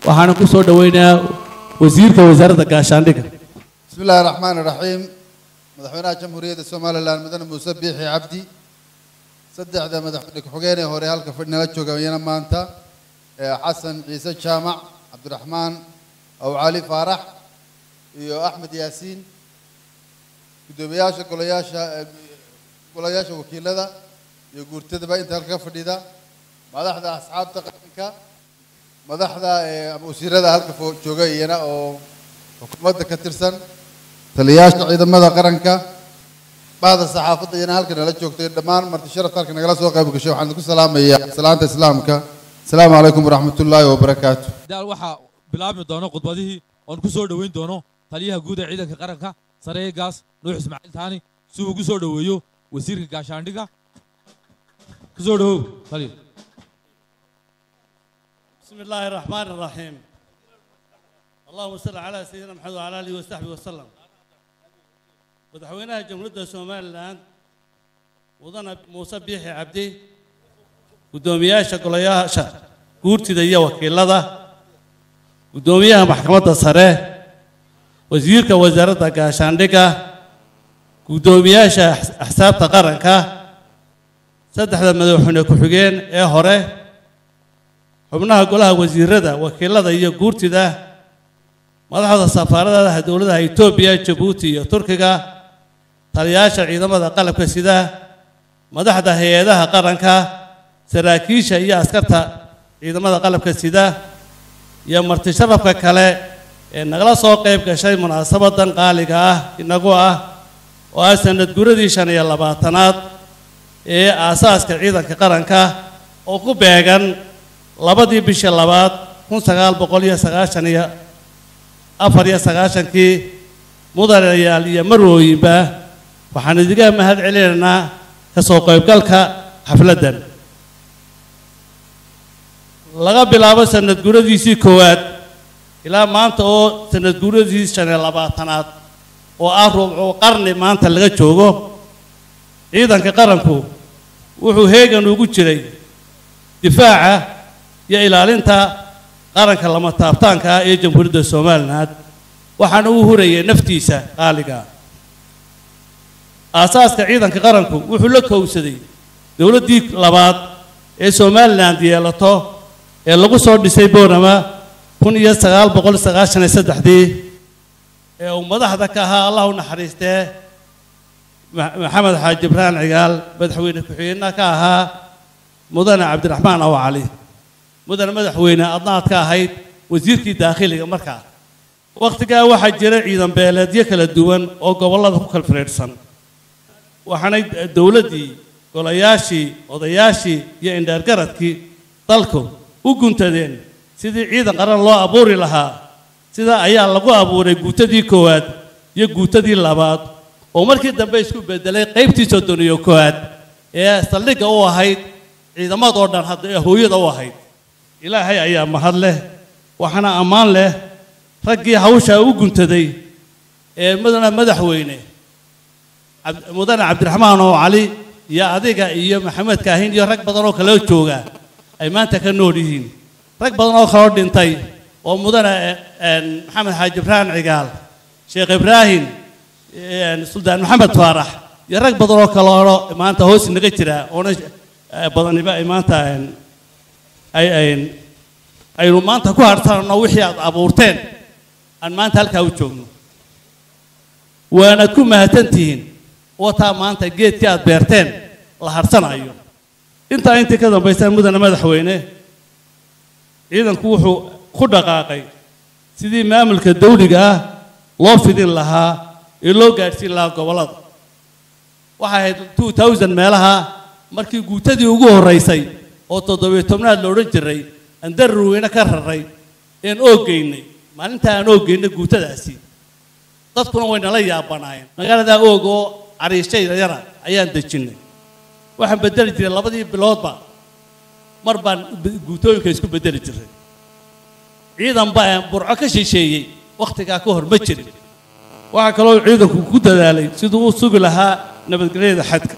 waxaana ku soo dhoweynayaa wasiirka wasaaradda gaashaandhigga بسم الله الرحمن الرحيم مدحونا جمهورية سوماليلاند مدن موسى بيحي عبدي saddexda madaxweyne ku-xigeenee hore halka fadhinala jooga iyana maanta ee xasan ciise jaamac cabdiraxmaan aw cali faarax iyo axmed yaasiin guddoomiyaasha golayaasha eh, golayaasha wakiilada iyo guurtadaba inta halka fadhida madaxda asxaabta qaranka madaxda eh, ama wasiirada halka fo- jooga iyana oo xukuumadda ka tirsan taliyayaasha ciidamada qaranka bahda saxaafadda iyana halkan nala joogtay dhammaan marti sharafta halkan nagala soo qayb gashay waxaan ku salaamayaa salaanta islaamka asalaamu calaykum waraxmatullaahi wabarakaatu daal waxaa bilaabmi doono khudbadihii oon ku soo dhoweyn doono taliyaha guud ee ciidanka qaranka sareegaas nuux ismaaciil taani si uu ugu soo dhoweeyo wasiirka gaashaandhigga ku soo dhowow taliya بسم الله الرحمن الرحيم اللهم صل على سيدنا محمد وعلى اله وصحبه وسلم madaxweynaha jamhuuriyadda somalilan mudane muuse biixi cabdi guddoomiyaasha golayaasha guurtida iyo wakiilada guddoomiyaha maxkamadda sare wasiirka wasaaradda gaashaandhigga guddoomiyaasha ax- axsaabta qaranka saddexda madaxweyne ku-xigeen ee hore xubnaha golaha wasiirada wakiilada iyo guurtida madaxda safaaradaha dowladaha etoobiya jabuuti iyo turkiga taliyayaasha ciidamada qalabka sida madaxda hay-adaha qaranka saraakiisha iyo askarta ciidamada qalabka sida iyo marti sharafka kale ee nagala soo qayb gashay munaasabadan qaaliga ah inagu ah oo ah sanad guradii shan iyo labaatanaad ee aasaaska ciidanka qaranka oo ku beegan labadii bishii labaad kun sagaal boqol iyo sagaashan iyo afar iyo sagaashankii mudanayaal iyo marwooyinba waxaan idiga mahad celinaynaa ka soo qaybgalka xafladdan laga bilaabo sanad guradiisii koowaad ilaa maanta oo sanad guradii shan iyo labaatanaad oo ah rubcu qarni maanta laga joogo ciidanka qaranku wuxuu heegan ugu jiray difaaca iyo ilaalinta qaranka lama taabtaanka ah ee jamhuuriyadda somaliland waxaana uu hurayay naftiisa qaaliga ah aasaaska ciidanka qaranku wuxuu la kowsaday dowladdii labaad ee somaliland yeelato ee lagu soo dhisay boorama kun iyo sagaal boqol sagaashan iyo saddexdii ee uu madaxda ka ahaa allah u naxariistee Ma- maxamed xaaji ibraan cigaal madaxweyne ku-xigeenna ka ahaa mudane cabdiraxmaan aw cali mudane madaxweyne adnaad ka ahayd wasiirkii daakhiliga markaa wakhtigaa waxaa jira ciidan beeleedyo kala duwan oo gobollada ku kala firiidhsan waxaanay dowladdii golayaashii odayaashii iyo indheergaradkii dalku u guntadeen sidii ciidan qaran loo abuuri lahaa sidaa ayaa lagu abuuray guutadii koowaad iyo guutadii labaad oo markii dambe isku bedelay qaybtii soddon iyo koowaad ee saldhigga u ahayd ciidamadoo dhan hadda ee hooyada u ahayd ilaahay ayaa mahad leh waxaana ammaan leh raggii hawshaa u guntaday ee mudane madaxweyne Cabd- mudane cabdiraxmaan oo cali iyo adiga iyo maxamed kaahin iyo rag badan oo kaloo jooga ay maanta ka nool yihiin rag badan oo kaloo dhintay oo mudane eh, een, maxamed xaaji ibrahim cigaal sheekh ibraahim een, suldaan maxamed faarax iyo rag badan oo kaloo maanta hoos naga jira oona eh, badaniba ay maanta een, ay ay- aynu maanta ku harsanno wixii aad abuurteen aan maanta halkaa u joogno waanaad ku mahadsantihiin wataa maanta geedkii aad beerteen la harsanayo intaa intii ka dambaysa mudane madaxweyne ciidanku wuxuu ku dhaqaaqay sidii maamulka dawliga ah loo fidin lahaa ee loo gaadhsiin lahaa gobollada waxay ahayd 2000 meelaha markii guutadii ugu horraysay oo toddobiyo tobnaad la odhan jiray aan darurweyne ka raray een oogeynay maalintaa aan oogeynay guutadaasi dadkuna way nala yaabanaayeen magaaladaa oog oo cariishay yara ayaan dejinnay waxaan bedeli jiray labadii biloodba mar baan b- guutooyinka isku bedeli jiray ciidan baa burco ka shisheeyey wakhtigaa ka hor ma jirin waxaa kaloo ciidanku ku dadaalay siduu u sugi lahaa nabadgelyada xadka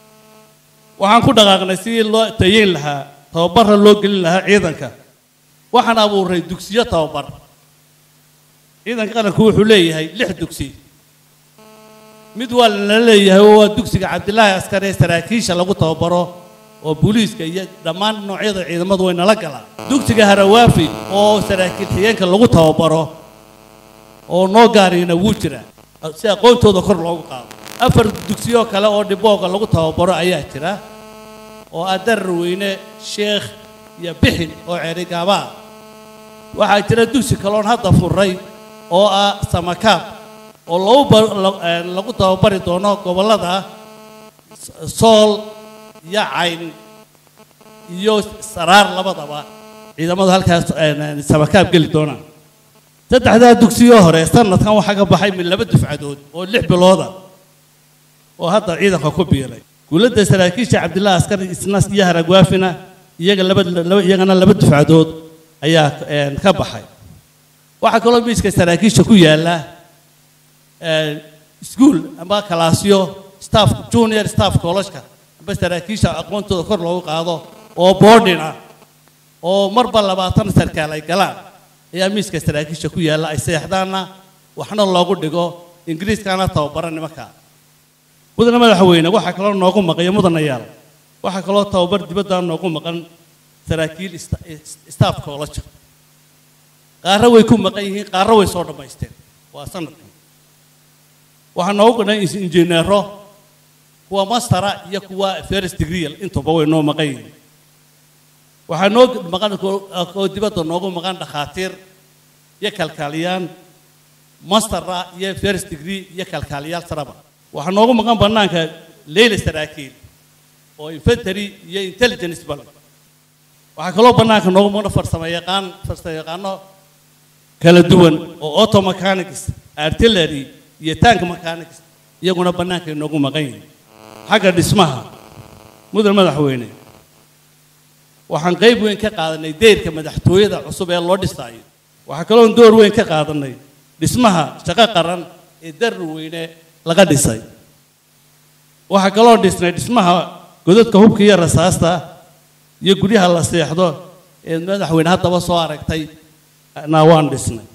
waxaan ku dhaqaaqnay sidii loo tayeyn lahaa tababarra loo gelin lahaa ciidanka waxaan abuuray dugsiyo tababar ciidanka qaranku wuxuu leeyahay lix dugsi mid waa lala leeyahay oo waa dugsiga cabdilaahi askari ee saraakiisha lagu tababaro oo booliiska iyo dhammaan noocyada ciidamadu way nala galaan dugsiga harawaafi oo saraakiil xigeenka lagu tababaro oo noo gaariyana wuu jiraa si aqoontooda kor loogu qaado afar dugsiyoo kale oo dhibooga lagu tababaro ayaa jira oo ah darar weyne sheekh iyo bixin oo ceerigaaba ah waxaa jira dugsi kaloon hadda furay oo ah samakaab oo lagu ba- la- eh, lagu tababari doono gobollada sool iyo cayn iyo saraar labadaba ciidamadu halkaas eh, samakaab geli doonaan saddexdaa dugsiyoo hore sanadkan waxaa ka baxay min laba dufcadood oo lix bilooda oo hadda ciidanka ku biiray guuladda saraakiisha cabdilaahi askari isnas iyo haragwaafina iyaga laba laba- iyagana laba dufcadood ayaa eh, ka baxay waxaa kaloo miiska saraakiisha ku yaalla iskuul amba kalaasyo staff junior staff college-ka amba saraakiisha aqoontooda kor loogu qaado oo boarding ah oo marba labaatan sarkaal ay galaan ayaa miiska saraakiisha ku yaalla ay seexdaanna waxna loogu dhigo ingiriiskana tababara nimanka mudane madaxweyne waxaa kaloo noogu maqan iyo mudanayaal waxaa kaloo tababar dibadda noogu maqan saraakiil sta- staff college qaarra way ku maqan yihiin qaarra way soo dhammaysteen waa sanadkan waxaa noogu dhan injineero kuwa mastera iyo kuwa first degree intuba way noo maqan yihiin waxaa noo maqan ko- oo dibadda noogu maqan dhakhaatiir iyo kalkaaliyaan mastera iyo first degree iyo kalkaaliyaal saraba waxaa noogu maqan bannaanka leyla saraakiil oo infantry iyo intelligence bale waxaa kaloo bannaanka noogu maqan farsamo yaqaan farsamo yaqaano kala duwan oo auto mechanics artillery iyo tank mechanics iyaguna bannaanka ay noogu maqan yihiin xagga dhismaha mudan madaxweyne waxaan qayb weyn ka qaadanay deyrka madaxtooyada cusub ee loo dhisaayo waxaa kaloon door weyn ka qaadanay dhismaha shaqo qaran ee darar weyne laga dhisay waxaa kaloo dhisnay dhismaha godadka hubka iyo rasaasta iyo guryaha la seexdo ee madaxweyne haddaba soo aragtay na waan dhisnay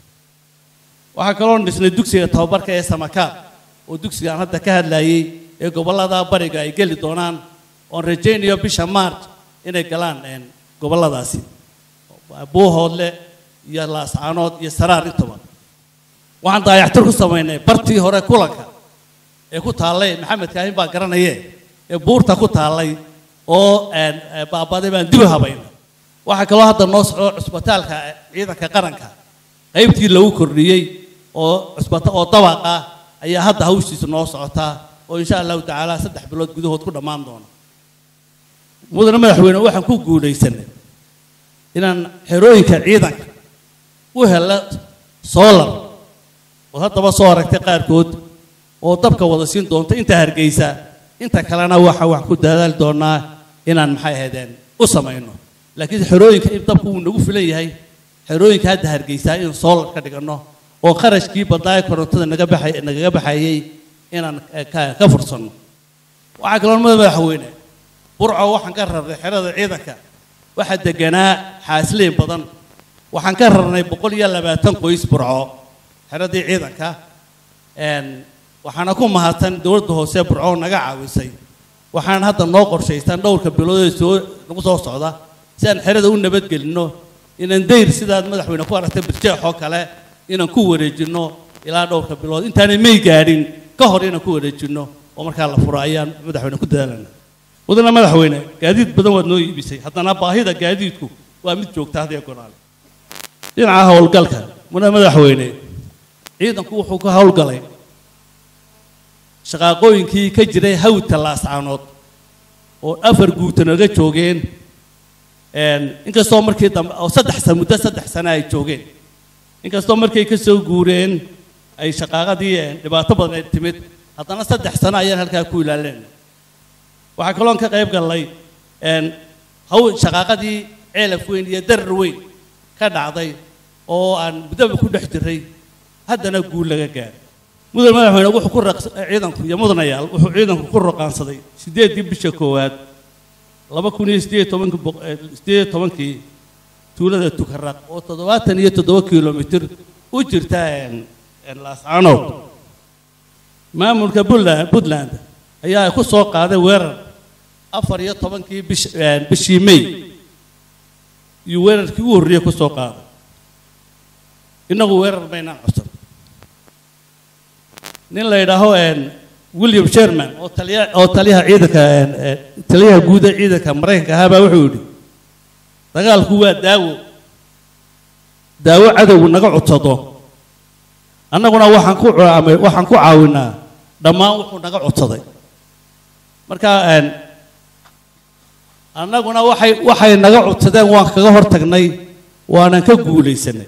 waxaa kaloo dhisnay dugsiga tababarka ee samakaab oo dugsiga aan hadda ka hadlayay ee gobollada bariga ay geli doonaan oon rajaynayo bisha march inay galaan een, gobolladaasi buuhoodle iyo laascaanood iyo saraar intaba waxaan daayactir ku samaynay bartii hore kulanka ee ku taallay maxamed kaahin baa garanaye ee buurta ku taallay oo een, ee, baabaday baan dib u habaynay waxaa kaloo hadda noo socdo cusbitaalka ciidanka qaranka qaybtii lagu kordhiyey oo cusbita oo dabaq ah ayaa hadda hawshiisa noo socotaa oo insha allahu tacaala saddex bilood gudahood ku dhammaan doona mudane madaxweyne waxaan ku guulaysanay inaan xerooyinka ciidanka u helo solar oo haddaba soo aragtay qaarkood oo dabka wada siin doonta inta hargeysa inta kalena waxa wax ku dadaali doonaa inaan maxay ahaydeen u samayno laakiin xerooyinka in dabku uu nagu filan yahay xerooyinka hadda hargeysaa in solar ka dhigano oo qarashkii badnaayo korontada naga baxay nagaga baxayay inaan eh, ka ka fursanno waxaa kaloo mada madaxweyne burco waxaan ka rarnay xerada ciidanka waxaa deganaa xaasliin badan waxaan ka rarnay boqol iyo labaatan qoys burco xeradii ciidanka een, waxaana ku mahadsan dowladda hoose burco naga caawisay waxaan hadda noo qorshaysan dhowrka bilood ee soo nagu soo socda si aan xerada u nabadgelinno inaan dayr sidaad madaxweyne ku aragtay birjeex oo kale inaan ku wareejinno ilaa dhowrka bilood intaanay may gaadhin ka hor inaan ku wareejinno oo markaa la furo ayaan madaxweyne ku dadaalana mudana madaxweyne gaadiid badan waad noo iibisay haddana baahida gaadiidku waa mid joogta hadiya gonaale dhinaca howlgalka mudana madaxweyne ciidanku wuxuu ka howlgalay shaqaaqooyinkii ka jiray hawdka laascaanood oo afar guuta naga joogeen een, inkastoo markii dambe oo saddex sano muddo saddex sano ay joogeen inkastoo markay ka soo guureen ay shaqaaqadii een, dhibaato badan ay timid haddana saddex sano ayaan halkaa ku ilaalin waxaa kaloon ka qayb gallay een, haw shaqaaqadii ceelaf weyn iyo darar weyn ka dhacday oo aan muddaba ku dhex jiray haddana guul laga gaaray mudan madaxweyne wuxuu ku raqs ciidanku iyo mudanayaal wuxuu ciidanku ku roqaansaday sideedii bisha koowaad laba kun iyo sideed iyo tobankii boq- eh, sideed iyo tobankii tuulada tukaraq oo toddobaatan iyo toddoba kilomitir u jirta laascaanood maamulka puntland puntland ayaa ku soo qaaday weerar afar iyo tobankii bish bishii may iyo weerarkii ugu horreeyey ku soo qaaday innagu weerar maynaan codsan nin la yidhaaho william sherman oo taliya oo taliyaha ciidanka taliyaha guud ee ciidanka maraykanka ahaa baa wuxuu yidhi dagaalku waa daawo daawo cadowgu naga codsado annaguna waxaan ku caamay waxaan ku caawinaa dhammaan wuxuu naga codsaday marka annaguna waxay waxay naga codsadeen waan kaga hor tagnay waanan ka guulaysanay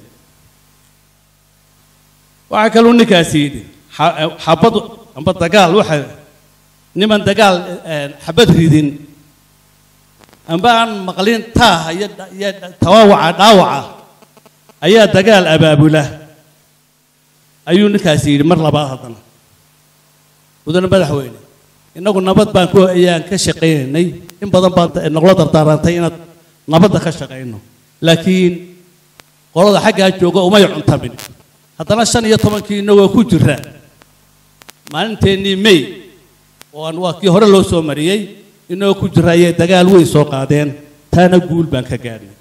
waxaa kaluu ninkaasi yidhi xabad amba dagaal waxa niman dagaal xabad ridin amba aan maqlin taaha iyo iyo tawaawaca dhaawaca ayaa dagaal abaabula ayuu ninkaasi yidhi mar labaad haddana mudane madaxweyne innagu nabad baan ku ayaan ka shaqaynaynay in badan baan nagula dardaarantay inaad nabadda ka shaqayno laakiin qolada xaggaa jooga umay cuntamin haddana shan iyo tobankii innagoo ku jira maalinteennii may oo aan waa kii hore loo soo mariyey inagoo ku jira ayay dagaal weyn soo qaadeen taana guul baan ka gaadhnay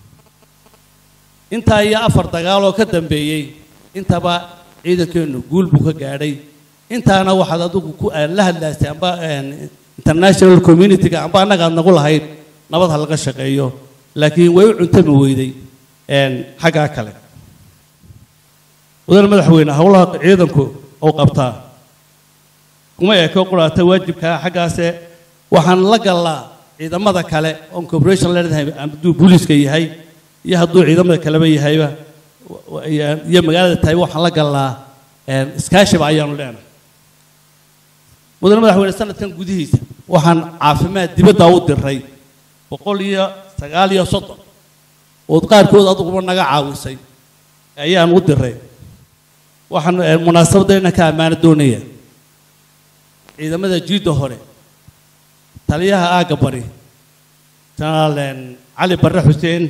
intaa iyo afar dagaal oo ka dambeeyey intaba ciidankeennu guul buu ka gaadhay intaana waxaad adigu ku la hadlaysay amba international community-ga amba annaga aad nagu lahayd nabad ha laga shaqeeyo laakiin way u cuntami weyday xaggaa kale mudane madaxweyne howlaha ciidanku uu qabtaa kuma eko quraata waajibkaa xaggaase waxaan la gallaa ciidamada kale oon corporation leedahay hadduu booliiska yahay iyo hadduu ciidamada kaleba yahayba iyo magaalada tahay waxaan la gallaa iskaashiba ayaanu leenahay mudane madaxweyne sanadkan gudihiisa waxaan caafimaad dibadda u diray boqol iyo sagaal iyo soddon ood qaarkood aduguba naga caawisay ayaan u diray waxaan munaasabadda inaan ka ammaano doonaya ciidamada jiidda hore taliyaha aagga bari jenaraal cali barre xuseen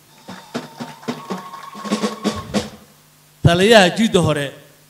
taliyaha jiidda hore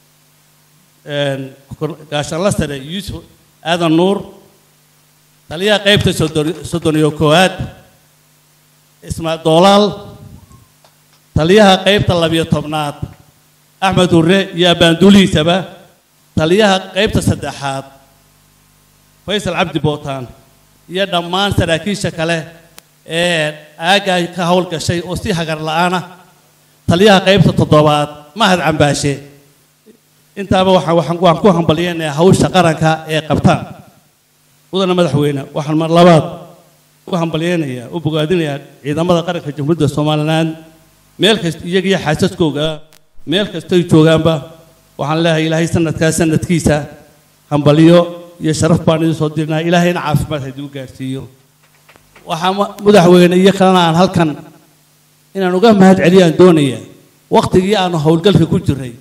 gaashanla sare yuusuf aadan nuur taliyaha qaybta soddon iyo koowaad ismaa doolaal taliyaha qaybta labiyo tobnaad axmed hurre iyo abbaanduulihiisaba taliyaha qaybta saddexaad faysal cabdi bootaan iyo dhammaan saraakiisha kale ee aaggaa ka howlgashay oo si hagar la'aana taliyaha qaybta toddobaad mahad cambaashe intaaba waxaan waxaan waan ku hambalyaynayaa hawsha qaranka ee qabtaan mudane madaxweyne waxaan mar labaad u hambalyaynayaa u bogaadinayaa ciidamada qaranka jamhuuriyadda somaliland meel kasta iyaga iyo xaasaskooga meel kastay joogaanba waxaan leeyahay ilaahay sanadkaa sanadkiisa hambalyo iyo sharaf baan idin soo dirnaa ilaahayna caafimaad hayduu gaarsiiyo waxaa madaxweyne iyo kalena aan halkan inaan uga mahad celiyaan doonayaa waktigii aanu howlgalka ku jiray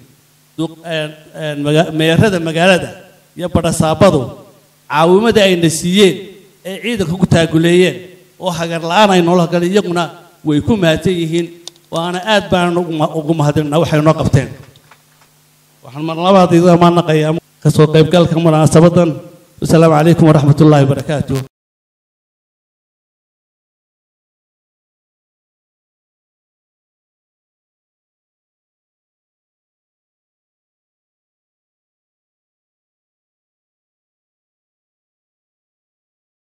meerada magaalada iyo badhasaabadu caawimadii ayna siiyeen ee ciidanka ku taaguleeyeen oo hagar la'aan ay noola galeen iyaguna way ku mahadsan yihiin waana aad baan ugu mahadinaa waxay noo qabteen waxaan mar labaad iga maanaqayaa kasoo qaybgalka munaasabadan wasalaamu calaykum waraxmat ullaahi wabarakaatuh